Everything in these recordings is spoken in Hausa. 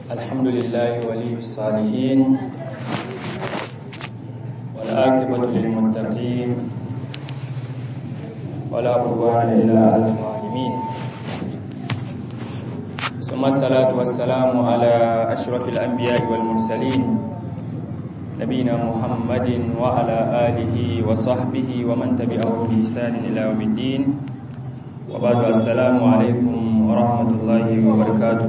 الحمد لله ولي الصالحين والآكبة للمتقين ولا عدوان إلا على الظالمين ثم الصلاة والسلام على أشرف الأنبياء والمرسلين نبينا محمد وعلى آله وصحبه ومن تبعه بإحسان إلى يوم الدين وبعد السلام عليكم ورحمة الله وبركاته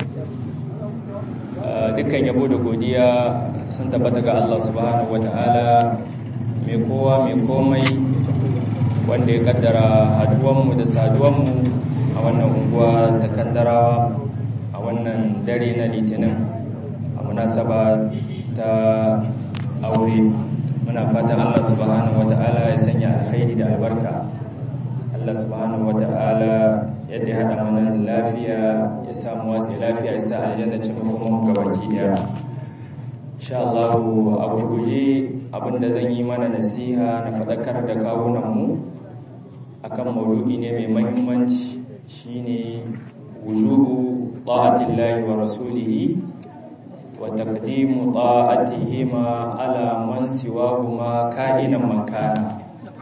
dukkan yabo da godiya sun tabbata ga Allah subhanahu wata'ala mai kowa mai komai wanda ya kaddara haduwanmu da saduwanmu a wannan unguwa ta kaddarawa a wannan dare na litinin a munasaba ta aure muna fatan Allah subhanahu wata'ala ya sanya alkhairi da albarka Allah subhanahu wata'ala yadda ya haɗa mana lafiya ya samu wasu lafiya ya sa aljanna ce mafi gabaki daya insha Allah a gurguje abinda zan yi mana nasiha na faɗakar da kawunanmu akan maudu'i ne mai mahimmanci shine wujubu ta'atillahi wa rasulihi wa taqdimu ta'atihima ala man siwahuma ka'inan man kana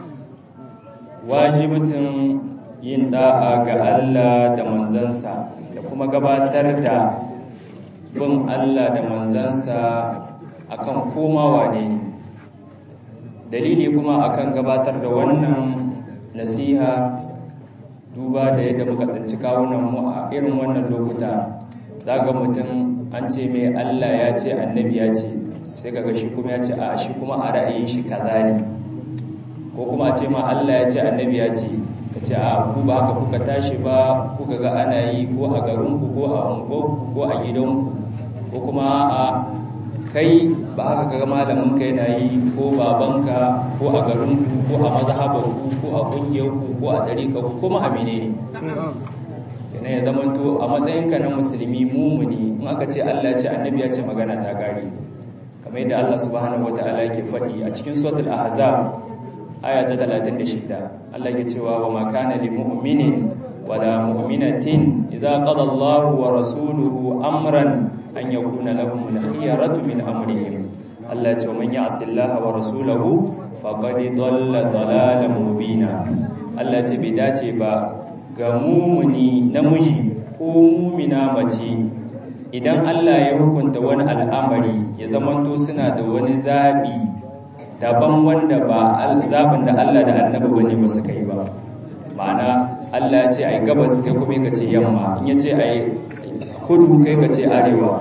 wajibatin yin da'a ga Allah da manzansa da kuma gabatar da bin Allah da manzansa akan komawa ne dalili kuma akan gabatar da wannan nasiha duba da yadda muka tsinci kawunan mu a irin wannan lokuta zaga mutum an ce mai Allah ya ce annabi ya ce sai kaga shi kuma ya ce a shi kuma a ra'ayin shi kaza ne ko kuma a ce ma Allah ya ce annabi ya ce ka ce a ku ba haka kuka tashi ba kuka ga ana yi ko a garinku ko a unguwarku ko a gidanku ko kuma a kai ba haka ga malamin ka yana yi ko babanka ko a garinku ko a mazhabarku ko a kungiyarku ko a dariƙarku ko ma amine ne ya zamanto a matsayinka na musulmi mumuni in aka ce Allah ya ce annabi ya ce magana ta gari kamar yadda Allah subhanahu wataala yake faɗi a cikin suratul ahzab aya ta 36 Allah ya cewa wa ma kana lil mu'minin wala mu'minatin idza qada Allahu wa rasuluhu amran an yakuna lahum al-khiyaratu min amrihim Allah ya ce man ya'si Allah wa rasulahu faqad dalla dalalan mubina Allah ya ce bai dace ba ga mumuni namiji ko mumina mace idan Allah ya hukunta wani al'amari ya zamanto suna da wani zabi daban wanda ba zaɓin da Allah da annabi bane ba su kai ba ma'ana Allah ya ce ai gabas kai kuma ka ce yamma in ya ce ai kudu kai ka ce arewa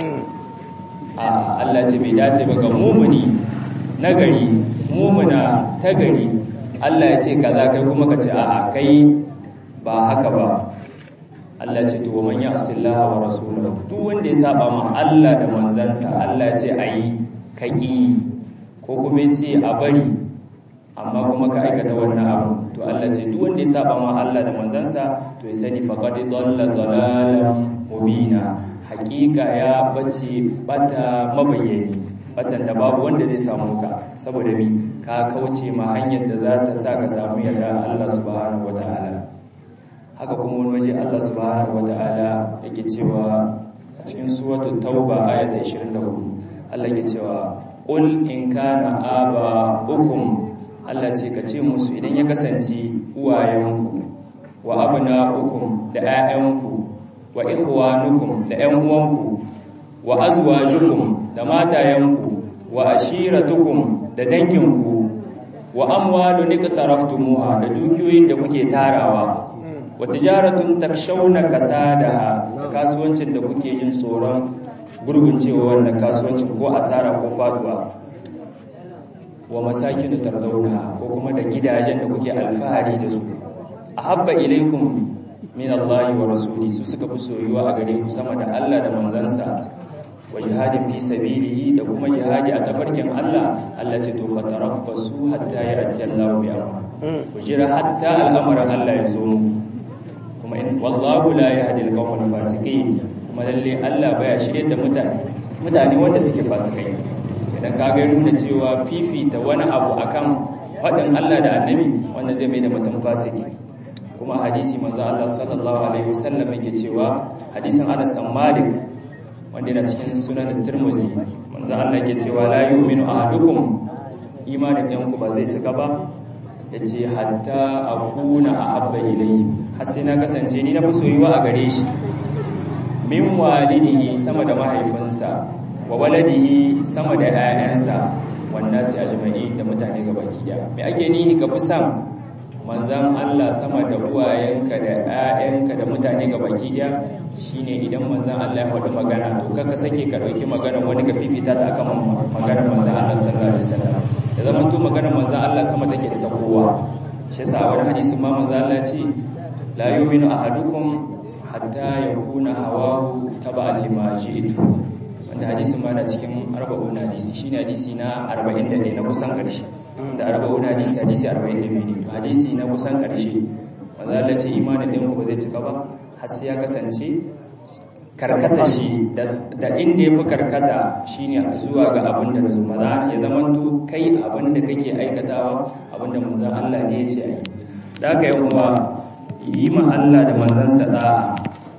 a Allah ce bai dace ba ga mumuni nagari mumuna ta gari Allah ya ce kaza kai kuma ka ce a'a kai ba haka ba Allah ce to man ya'sillaha wa rasulahu duk wanda ya saba ma Allah da manzansa Allah ya ce ayi kaki ko kuma ce a bari amma kuma ka aikata wannan abu to Allah ce duk wanda ya saba ma Allah da manzansa to ya sani faqad dalla dalalan mubina hakika ya bace bata mabayyani batan da babu wanda zai samu ka saboda mi ka kauce ma hanyar da za ta sa ka samu yarda Allah subhanahu wataala haka kuma wani waje Allah subhanahu wataala yake cewa a cikin suratul tauba ayata 24 Allah yake cewa Ƙul in kana aba ukum Allah ce ka ce musu idan ya kasance uwayenku wa abna ukum da ƴaƴanku wa ikhwanukum da ƴan uwanku wa azwajukum da matayenku wa ashiratukum da danginku wa amwalun iqtaraftumuha da dukiyoyin da kuke tarawa wa tijaratun takshawna kasadaha da kasuwancin da kuke yin tsoron gurguncewa wannan kasuwancin ko asara ko faduwa wa masakinu tardawna ko kuma da gidajen da kuke alfahari da su ahabba ilaikum min Allah wa rasuli su suka fi soyuwa a gare ku sama da Allah da manzansa wa jihadin fi sabilihi da kuma jihadi a tafarkin Allah Allah ce to fatarabbasu hatta ya'ti Allah bi amr ku jira hatta al'amarin Allah ya zo mu kuma in wallahu la yahdi al-qawmal fasiqin kuma lalle Allah baya shirye da mutane mutane wanda suke fasikai idan ka ga nuna cewa fifita wani abu akan faɗin Allah da annabi wanda zai mai da mutum fasiki kuma hadisi manzo Allah sallallahu alaihi wasallam yake cewa hadisin Anas bin Malik wanda yana cikin sunan Tirmidhi manzo Allah yake cewa la yu'minu ahadukum imanin ɗanku ba zai cika ba yace hatta akuna ahabba ilayhi har sai na kasance ni na fi soyuwa a gare shi min walidihi sama da mahaifinsa wa waladihi sama da 'ya'yansa wanda sai ajma'i da mutane gabaki daya me ake nihi ka fi san manzan Allah sama da uwayenka da 'ya'yanka da mutane gabaki daya shine idan manzan Allah ya faɗi magana to kaka sake ka dauki maganar wani ka fifita ta akan maganar manzan Allah sallallahu alaihi wasallam da zaman to maganar manzan Allah sama take da ta kowa shi yasa a wani hadisin ma manzan Allah ce la yu'minu ahadukum hatta yakuna hawahu taba'an lima ji'tu wanda hadisin ma na cikin arba'un hadisi shine hadisi na 41 na kusan karshe da arba'un hadisi hadisi 42 ne to hadisi na kusan karshe wanda Allah ce imanin din ku ba zai cika ba har sai ya kasance karkata shi da inda yafi karkata shine zuwa ga abin da nazo maza ya zamanto kai abin da kake aikatawa abin da manzon Allah ne ya ce ayi da haka yan uwa yi ma Allah da manzansa da'a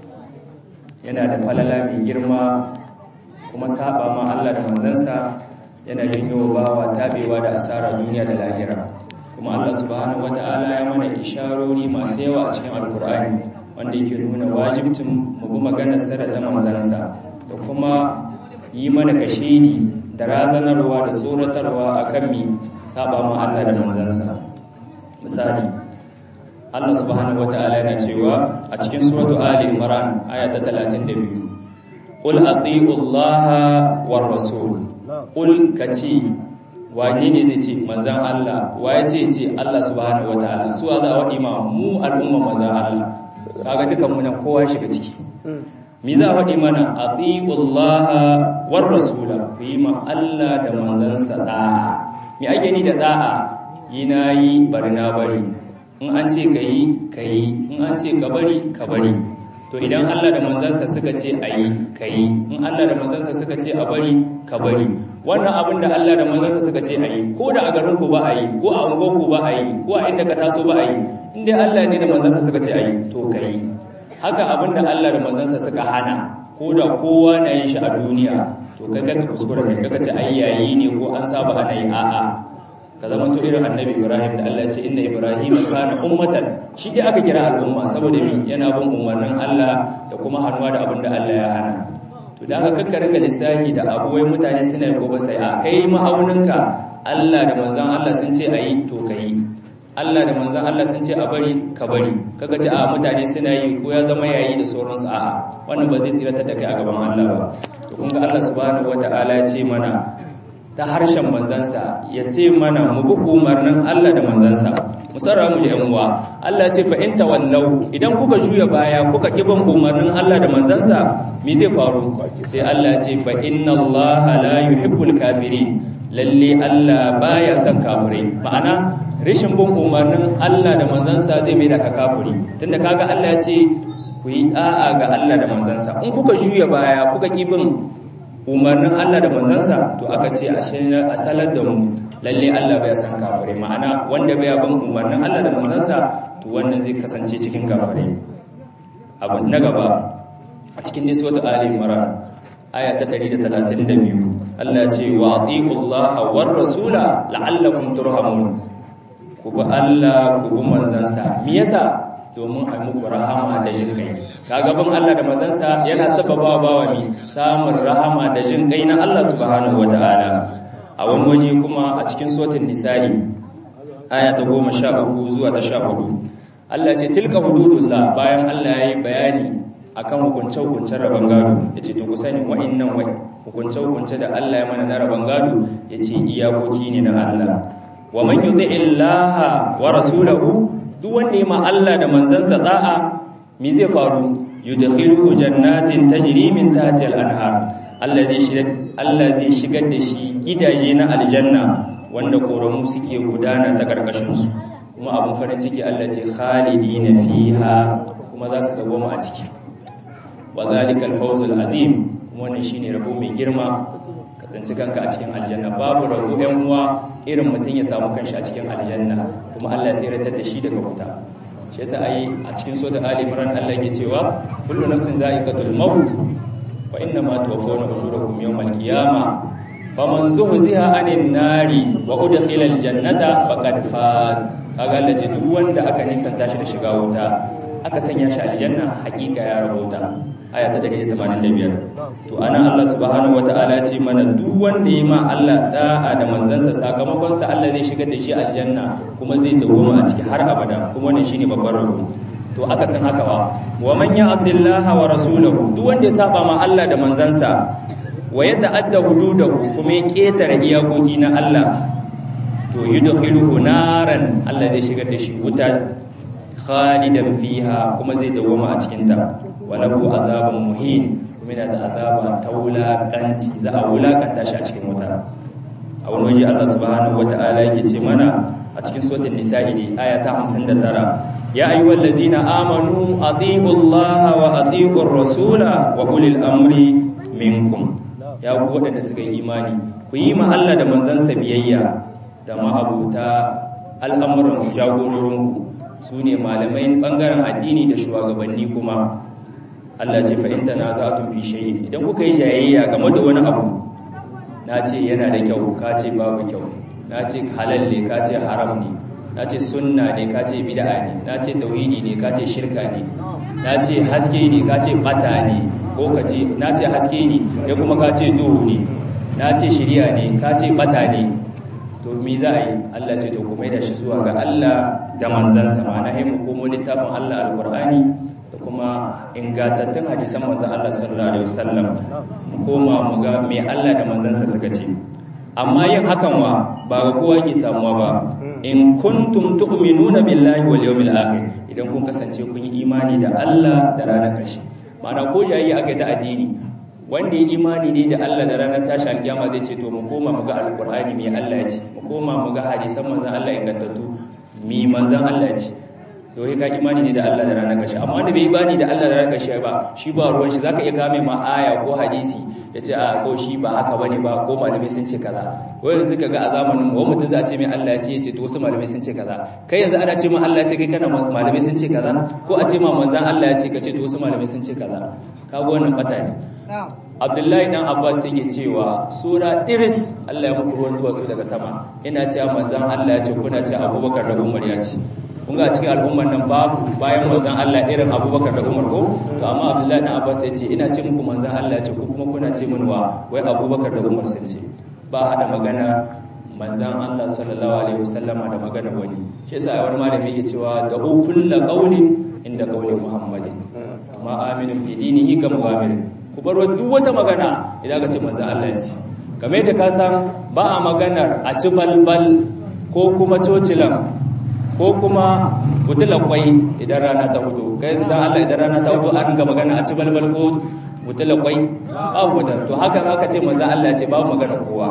yana da falala mai girma kuma saba ma Allah da manzansa yana janyo bawa tabewa da asara duniya da lahira kuma Allah subhanahu wata'ala ya mana isharori masu yawa a cikin alkur'ani wanda yake nuna wajibcin mu bi maganar sa da ta manzansa da kuma yi mana kashedi da razanarwa da tsoratarwa akan mi saba ma Allah da manzansa misali Allah subhanahu wata'ala yana cewa a cikin suratu Ali Imran aya ta 32 Qul atii'u Allah war rasul Qul kace wane ne zai ce manzon Allah waye ce ce Allah subhanahu wata'ala su za a wadi ma mu al'umma manzon Allah kaga dukan mu nan kowa shiga ciki me za a wadi mana atii'u Allah war rasul fi ma Allah da manzansa da'a me ake ni da da'a yi nayi bari na bari in an ce ka yi ka yi in an ce ka bari ka bari to idan Allah da manzansa suka ce a yi ka yi in Allah da manzansa suka ce a bari ka bari wannan abin da Allah da manzansa suka ce a yi ko da a garin ku ba a yi ko a unguwar ku ba a yi ko a inda ka taso ba a yi in dai Allah ne da manzansa suka ce a yi to ka yi haka abin da Allah da manzansa suka hana ko da kowa na yin shi a duniya to kai ka kuskura kai kaga ce ai yayi ne ko an saba ana yi a'a ka zama to irin annabi ibrahim da Allah ce inna ibrahim kana ummatan shi dai aka kira al'umma saboda mi yana bin umarnin Allah da kuma hannuwa da abin da Allah ya hana to da aka kakkare ga lissahi da abuwai mutane suna gobe sai a kai ma'auninka Allah da manzon Allah sun ce ayi to kai Allah da manzon Allah sun ce a bari ka bari kaga ce a mutane suna yi ko ya zama yayi da sauransu a'a wannan ba zai tsiratar da kai a gaban Allah ba to kun ga Allah subhanahu wataala ya ce mana ta harshen manzansa ya ce mana mu bi umarnin Allah da manzansa musarra mu yan uwa Allah ce fa in tawallau idan kuka juya baya kuka kiban umarnin Allah da manzansa me zai faru sai Allah ce fa inna Allah la yuhibbul kafirin lalle Allah baya son kafirai ma'ana rashin bin umarnin Allah da manzansa zai mai da ka kafiri tunda kaga Allah ya ce ku yi da'a ga Allah da manzansa in kuka juya baya kuka kibin umarnin Allah da manzansa to aka ce a salar da mu lalle Allah bai san kafire ma'ana wanda bai bin umarnin Allah da manzansa to wannan zai kasance cikin kafire abu na gaba a cikin niswatu ali imran aya ta 132 Allah ya ce wa atiqullaha war rasula la'allakum turhamun ku bi Allah ku bi manzansa me yasa domin a muku rahama da jin kai kaga bin Allah da manzansa yana sababa bawa mi samun rahama da jin kai na Allah subhanahu wataala a wani waje kuma a cikin suratul nisa'i aya ta 13 zuwa ta 14 Allah ce tilka hududullah bayan Allah yayi bayani akan hukunce-hukuncen rabon gado yace to ku sani wa'annan hukunce-hukunce da Allah ya mana na rabon gado yace iyakoki ne na Allah wa man yuti'illaha wa rasulahu duk wanda ya ma Allah da manzansa da'a mi zai faru yudkhiluhu jannatin tajri min tahtiha al-anhar Allah zai shigar Allah zai shigar da shi gidaje na aljanna wanda koramu suke gudana ta karkashin su kuma abun farin ciki Allah ce khalidina fiha kuma za su dawoma a ciki wa zalikal fawzul azim wannan shine rabo mai girma kasance kanka a cikin aljanna babu rabo ɗan uwa irin mutum ya samu kanshi a cikin aljanna kuma Allah ya tsiratar da shi daga wuta shi yasa ai a cikin sura Ali Imran Allah yake cewa kullu nafsin za'iqatul maut fa inna ma tuwaffawna ujurakum yawmal qiyamah faman zuhziha anin nari wa udkhila aljannata faqad faz kaga Allah ce duk wanda aka nisanta shi da shiga wuta aka sanya shi aljanna hakika ya rabota aya ta 185 to ana Allah subhanahu wataala ce mana duk wanda yayi ma Allah da'a da manzansa sakamakon sa Allah zai shigar da shi aljanna kuma zai dawoma a ciki har abada kuma wannan shine babban rabo to aka san haka wa wa man ya'sillaha wa rasulahu duk wanda ya saba ma Allah da manzansa wa yata'adda hududahu kuma ya ketare iyakoki na Allah to yudkhiluhu naran Allah zai shigar da shi wuta khalidan fiha kuma zai dawoma a cikin ta walahu azabun muhin kuma yana da azaba ta wulakanci za a wulakanta shi a cikin wuta a wani waje Allah subhanahu wata'ala yake ce mana a cikin suratul nisa'i ne aya ta 59 ya ayyuhal ladzina amanu atiiullaha wa atiiur rasula wa ulil amri minkum ya ku waɗanda suka yi imani ku yi ma Allah da manzansa biyayya da ma'abuta al'amuran jagororinku su ne malamai ɓangaren addini da shugabanni kuma Allah ce fa'inta na za tun fi shayi idan kuka yi jayayya game da wani abu na ce yana da kyau ka ce babu kyau na ce halalle ka ce haram ne na ce sunna ne ka ce bida'a ne na ce tauhidi ne ka ce shirka ne na ce haske ne ka ce bata ne ko ka ce na ce haske ne ya kuma ka ce duhu ne na ce shirya ne ka ce bata ne to mi za a yi Allah ce to kuma da shi zuwa ga Allah da manzansa ma'ana hai mu komo littafin Allah alqur'ani da kuma ingantattun hadisan manzon Allah sallallahu alaihi wasallam mu koma mu ga me Allah da manzansa suka ce amma yin hakan wa ba ga kowa ke samuwa ba in kuntum tu'minuna billahi wal yawmil akhir idan kun kasance kun yi imani da Allah da ranar ƙarshe ma'ana ko yayi aka ta addini wanda ya imani ne da Allah da ranar tashi alkiyama zai ce to mu koma mu ga alqur'ani me Allah ya ce mu koma mu ga hadisan manzon Allah ingantattu mi manzon Allah ya ce to ka imani ne da Allah da ranar ƙarshe amma wanda bai imani da Allah da ranar ƙarshe ba shi ba ruwan shi zaka iya game ma aya ko hadisi ya ce a ko shi ba haka bane ba ko malamai sun ce kaza ko yanzu ka ga a zamanin mu mutum za a ce mai Allah ya ce ya ce to wasu malamai sun ce kaza kai yanzu ana ce ma Allah ya ce kai kana malamai sun ce kaza ko a ce ma manzon Allah ya ce ka ce to wasu malamai sun ce kaza ka ga wannan bata ne Abdullahi dan Abbas yake cewa sura Iris Allah ya muku ruwan duwatsu daga sama ina cewa manzon Allah ya ce kuna ce Abubakar da Umar ya ce kun ga cikin al'ummar nan babu bayan manzon Allah irin Abubakar da Umar ko to amma Abdullahi dan Abbas ya ce ina ce muku manzon Allah ya ce ko kuma kuna ce min wa wai Abubakar da Umar sun ce ba hada magana manzon Allah sallallahu alaihi wasallama da magana wani shi yasa wani malami yake cewa da kullu qawlin inda qawli Muhammadin amma aminu fi dinihi kama gamirin ku bar duk wata magana idan ka ce manzon Allah ya ce kamar yadda ka san ba a maganar a ci balbal ko kuma cocilan ko kuma butulan kwai idan rana ta hudu kai yanzu dan Allah idan rana ta hudu an ga magana a ci balbal ko butulan kwai babu da to haka aka ce manzon Allah ya ce babu magana kowa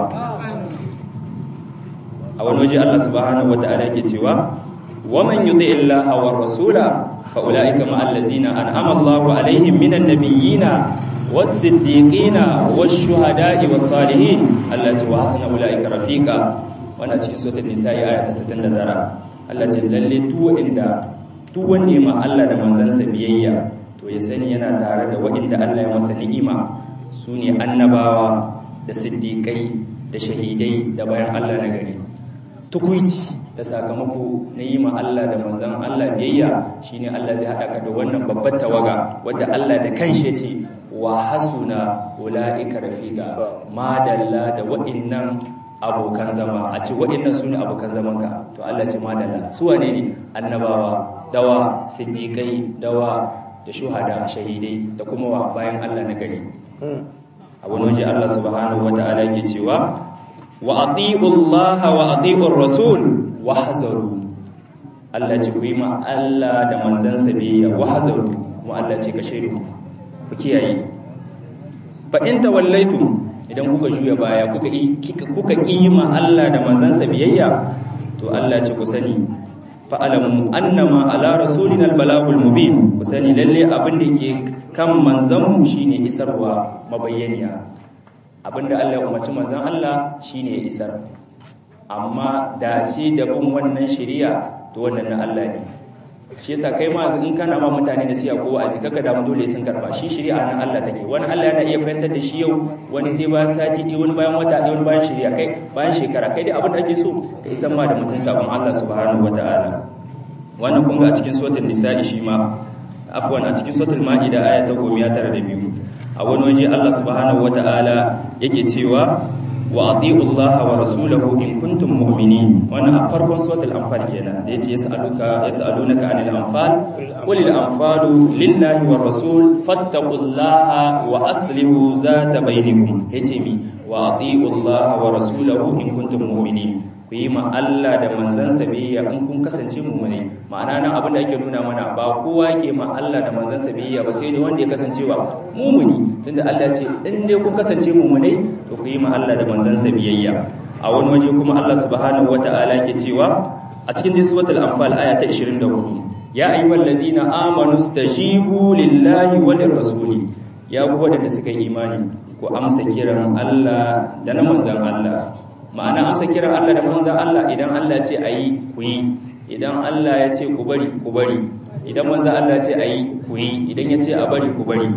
a wani waje Allah subhanahu wataala yake cewa ومن يطع الله والرسول فاولئك مع الذين انعم الله عليهم من النبيين والصديقين والشهداء والصالحين التي وحسن اولئك رفيقا wannan cikin suratul nisa'i aya ta 69 Allah ce lalle tu inda tu wanda ma Allah da manzansa biyayya to ya sani yana tare da wanda Allah ya masa ni'ima sune annabawa da siddiqai da shahidai da bayan Allah na gari tukuici da sakamako na yi ma Allah da manzan Allah biyayya shine Allah zai haɗa ka da wannan babbar tawaga wadda Allah da kanshi ce wa hasuna ulaika rafiqa madalla da wa'innan abokan zama a ce wa'innan sune abokan zamanka to Allah ce madalla su wane ne annabawa dawa siddiqai dawa da shuhada shahidai da kuma wa bayan Allah na gari a wani waje Allah subhanahu wataala yake cewa wa ati'u Allah wa ati'ur rasul wahzaru Allah ce ku yi ma Allah da manzansa biyayya wahzaru kuma Allah ce ka shaidu ku kiyaye fa in tawallaitum idan kuka juya baya kuka kuka kima Allah da manzansa biyayya to Allah ce ku sani fa alamu annama ala rasulina albalagul mubin ku sani lalle abin da yake kan manzanmu shine isarwa mabayyaniya abinda Allah ya umarci manzan Allah shine ya isar amma da shi da bin wannan shari'a to wannan na Allah ne shi yasa kai ma in kana ma mutane da siya ko wa'azi kaga da dole sun karba shi shari'a nan Allah take wani Allah yana iya fahimtar da shi yau wani sai bayan sati ɗaya wani bayan wata ɗaya wani bayan shari'a kai bayan shekara kai dai abin da ake so ka isan ma da mutum sabon Allah subhanahu wataala wannan kun ga a cikin suratul nisa'i shi ma afwan a cikin suratul maida aya ta 192 a wani waje Allah subhanahu wataala yake cewa wa ati'u Allah wa rasulahu in kuntum mu'minin wannan a farkon suratul anfal kenan da yace yas'aluka yas'alunaka 'anil anfal qul al anfalu lillahi war rasul fattaqullaha wa aslihu zata bainakum yace mi wa ati'u Allah wa rasulahu in kuntum mu'minin ku yi ma Allah da manzansa biyayya in kun kasance mu'mini ma'ana nan abin da ake nuna mana ba kowa ke ma Allah da manzansa biyayya ba sai ne wanda ya kasance ba mu'mini tunda Allah ce in dai kun kasance mu'minai to ku yi ma Allah da manzansa biyayya a wani waje kuma Allah subhanahu wata'ala ke cewa a cikin suratul anfal aya ta 24 ya ayyuhal ladzina amanu stajibu lillahi wa lirrasuli ya ku wadanda suka yi imani ku amsa kiran Allah da na manzan Allah ma'ana amsa kiran Allah da manzan Allah idan Allah ce ayi ku yi idan Allah ya ce ku bari ku bari idan manzan Allah ce ayi ku yi idan ya ce a bari ku bari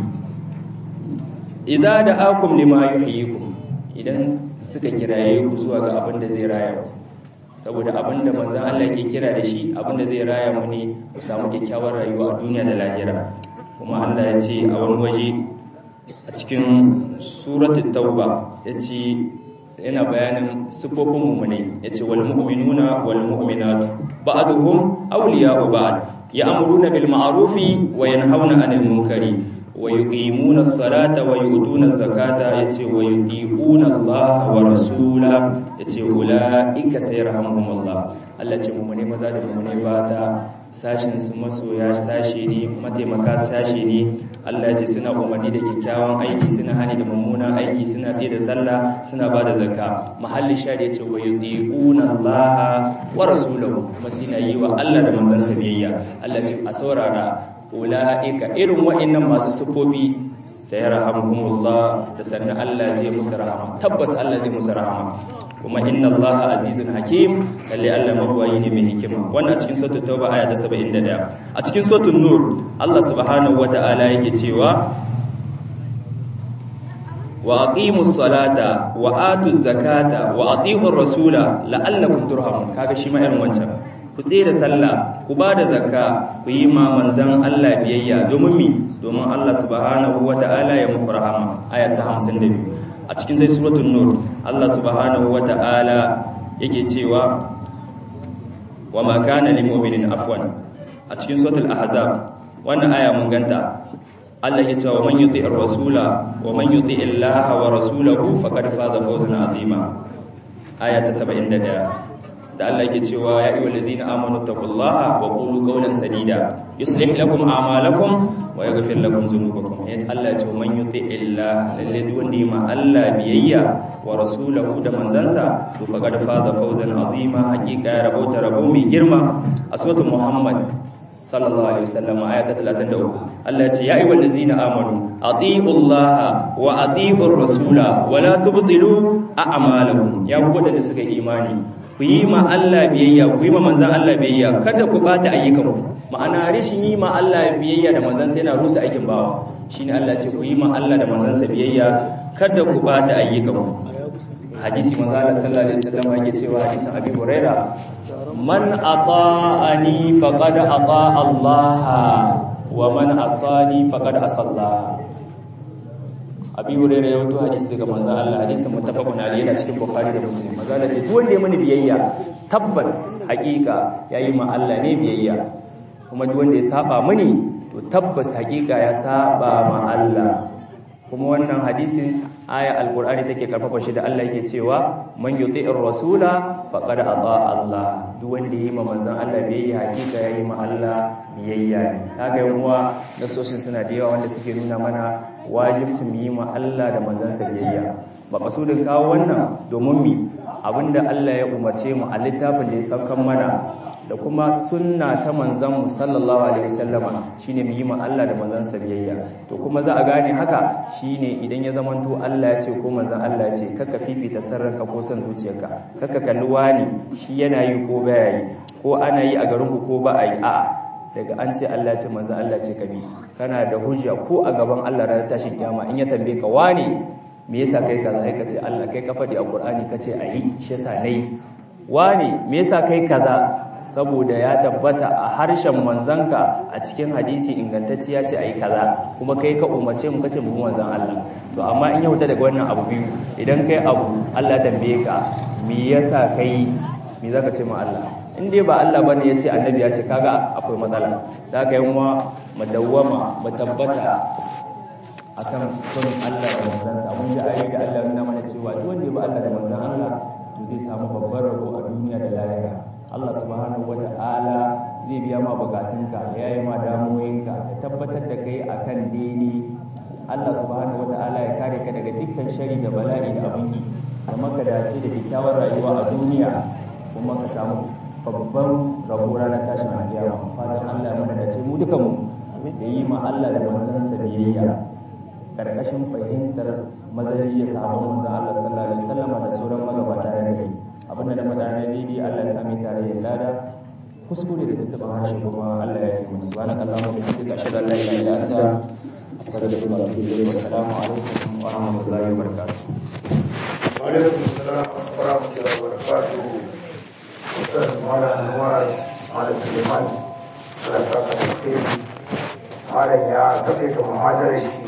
idza da'akum lima yuhyikum idan suka kiraye ku zuwa ga abin da zai raya ku saboda abin da manzon Allah ke kira da shi abin da zai raya mu ne ku samu kyakkyawar rayuwa a duniya da lahira kuma Allah ya ce a wani waje a cikin suratul tauba yace yana bayanin sifofin mu'minai yace wal mu'minuna wal mu'minatu ba'duhum awliya'u ba'd ya'muruna bil ma'rufi wa yanhauna 'anil munkari wa yuqimuna as-salata wa yu'tuna az-zakata yace wa yuti'una Allah wa rasula yace ulaika sayarhamuhumullah Allah ce mu ne maza da mu ne bata sashin su masoya sashe ne mataimaka sashe ne Allah ce suna umarni da kyakkyawan aiki suna hani da mummunan aiki suna tsaye da sallah suna ba da zakka mahalli shari yace wa yuti'una Allah wa rasulahu kuma suna yi wa Allah da manzansa biyayya Allah ce a saurara ula'ika irin wa'annan masu sufofi sai rahamuhumullah da sannan Allah zai musu rahama tabbas Allah zai musu rahama kuma inna Allah azizun hakim lalle Allah mabuwayi ne mai hikima wannan a cikin suratul tauba aya ta 71 a cikin suratul nur Allah subhanahu wata'ala yake cewa wa aqimus salata wa atuz zakata wa atiiur rasula la'allakum turhamun kaga shi ma irin wancan ku da sallah ku ba da zakka ku yi ma manzan Allah biyayya domin mi domin Allah subhanahu wata'ala ya muku rahama aya ta 52 a cikin zai suratul nur Allah subhanahu wata'ala yake cewa wa ma kana lil mu'minin afwan a cikin suratul ahzab wannan aya mun ganta Allah ya ce wa man yuti'ir rasula wa man yuti'ir Allah wa rasulahu faqad faza fawzan azima aya ta 71 da Allah yake cewa ya ayyuhal ladzina amanu taqullaha wa qulu qawlan sadida yuslih lakum a'malakum wa yaghfir lakum dhunubakum ya Allah ya ce man yuti illa lalle duk wanda ma Allah biyayya wa rasulahu da manzansa to faqad faza fawzan azima hakika ya rabauta rabo mai girma a suratul muhammad sallallahu alaihi wasallam ayat 33 Allah ya ce ya ayyuhal ladzina amanu atiiullaha wa atiiur rasula wa la tubtilu a'malakum ya ku da suka imani ku yi ma Allah biyayya ku yi ma manzan Allah biyayya kada ku bata ayyukanku ma'ana rishin yi ma Allah biyayya da manzan sai na rusa aikin bawa shine Allah ce ku yi ma Allah da manzan sa biyayya kada ku bata ayyukanku hadisi manzo Allah sallallahu alaihi wasallam yake cewa hadisin Abi Huraira man ata'ani faqad ata'a Allah wa man asani faqad asalla abi hurairah ya wato hadisi ga manzo Allah hadisin muttafaqun alayhi yana cikin bukhari da muslim manzo Allah ce duk wanda ya mani biyayya tabbas hakika yayi ma Allah ne biyayya kuma duk wanda ya saba mani to tabbas hakika ya saba ma Allah kuma wannan hadisin aya alqur'ani take karfafa shi da Allah yake cewa man yuti'ir rasula faqad ata Allah duk wanda yayi ma manzon Allah biyayya hakika yayi ma Allah biyayya ne kaga yan uwa nasoshin suna da yawa wanda suke nuna mana wajibcin mu yi ma Allah da manzansa biyayya ba kasudin kawo wannan domin mi abinda Allah ya umarce mu a littafin da ya saukan mana da kuma sunna ta manzon mu sallallahu alaihi wasallama shine mu yi ma Allah da manzansa biyayya to kuma za a gane haka shine idan ya zamanto Allah ya ce ko manzon Allah ya ce kaka fifita sarranka ko son zuciyarka kaka kalli wani shi yana yi ko baya yi ko ana yi a garin ku ko ba a yi a'a daga an ce Allah ce manzo Allah ce kabi kana da hujja ko a gaban Allah ranar tashin kiyama in ya tambaye ka wane me yasa kai kaza kai kace Allah kai ka faɗi a Qur'ani kace ayi shi yasa nayi wane me yasa kai kaza saboda ya tabbata a harshen manzanka a cikin hadisi ingantacce ya ce ayi kaza kuma kai ka umarce mu kace mu manzan Allah to amma in ya wuta daga wannan abu biyu idan kai abu Allah tambaye ka me yasa kai me zaka ce ma Allah in dai ba Allah bane yace annabi ya ce kaga akwai matsala da haka yan uwa madawwama matabbata akan son Allah da manzansa mun ji ayi da Allah nuna mana cewa duk wanda ya ba Allah da manzan Allah to zai samu babbar rabo a duniya da lahira Allah subhanahu wata'ala zai biya ma bukatunka ya yi ma damuwoyinka ya tabbatar da kai akan daidai Allah subhanahu wata'ala ya kare ka daga dukkan shari da bala'i da abin yi kuma ka dace da kyakkyawar rayuwa a duniya kuma ka samu babban rabo ranar tashin alkiyama fatan Allah ya mana dace mu dukan mu da yi ma Allah da manzansa biyayya karkashin fahimtar mazariya sahabban manzon Allah sallallahu alaihi wasallam da sauran magabata da gari abinda da madana daidai Allah ya sami tare da lada kuskure da tattaba harshe kuma Allah ya fi mu subhanaka allahumma wa bihamdika ashhadu an la ilaha illa anta astaghfiruka wa atubu ilayk wa assalamu alaikum wa rahmatullahi wa barakatuh wa alaikum assalam wa rahmatullahi wa barakatuh ustaz mala anwar mala suleiman ala saka da kai mala ya kafe ka muhadarar shi